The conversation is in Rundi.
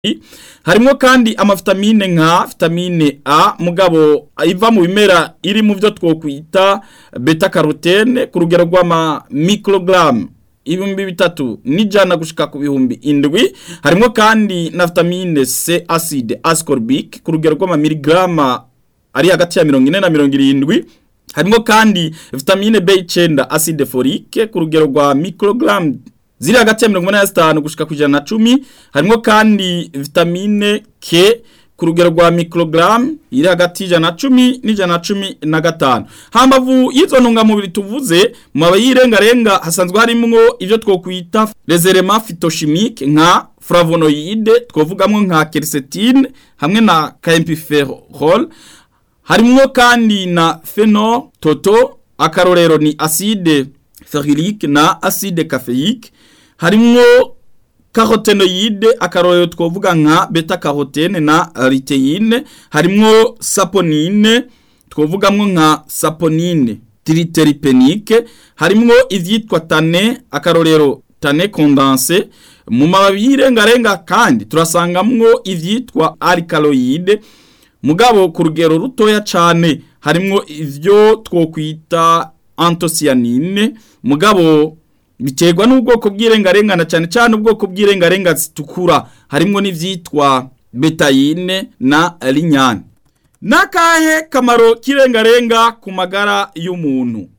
harimo kandi amavitamine nka vitamine A mugabo iva mu bimera iri mu byo twokwita beta carotene ku rugero rw'ama microgram ibihumbi bitatu n'ijana gushika ku bihumbi indwi harimo kandi na vitamine C acide ascorbic ku rugero rw'ama miligrama ari hagati ya mirongo ine na mirongo irindwi harimo kandi vitamine B9 acide folique ku rugero rwa microgram ziri hagati ya mirongo inani na zitanu gushika ku ijana na cumi harimo kandi vitamine K ku rugero rwa microgram iri hagati y'ijana na cumi n'ijana na cumi na gatanu hambavu y'izo ntungamubiri tuvuze mu mababi y'irengarenga hasanzwe harimwo ibyo twokwita reserema phytochimique nka flavonoide twovugamwo nka quercétine hamwe na camphophyrol harimwo kandi na phenol toto akarorero ni acide ferulique na acide caféique harimwo carotenoide akarorero twovuga nka beta carotene na luteine harimwo saponine twovugamwo nka saponine triteripenique harimwo ivyitwa tane akarorero tane condense mu mababi y'irengarenga kandi turasangamwo ivyitwa alkaloide mugabo ku rugero rutoya cane harimwo ivyo twokwita antocyanine mugabo biterwa n'ubwoko bw'irengarengana cyane cyane ubwoko bw'irengarenga zitukura harimwo n'ivyitwa betayine na linyane nakahe kamaro k'irengarenga ku magara y'umuntu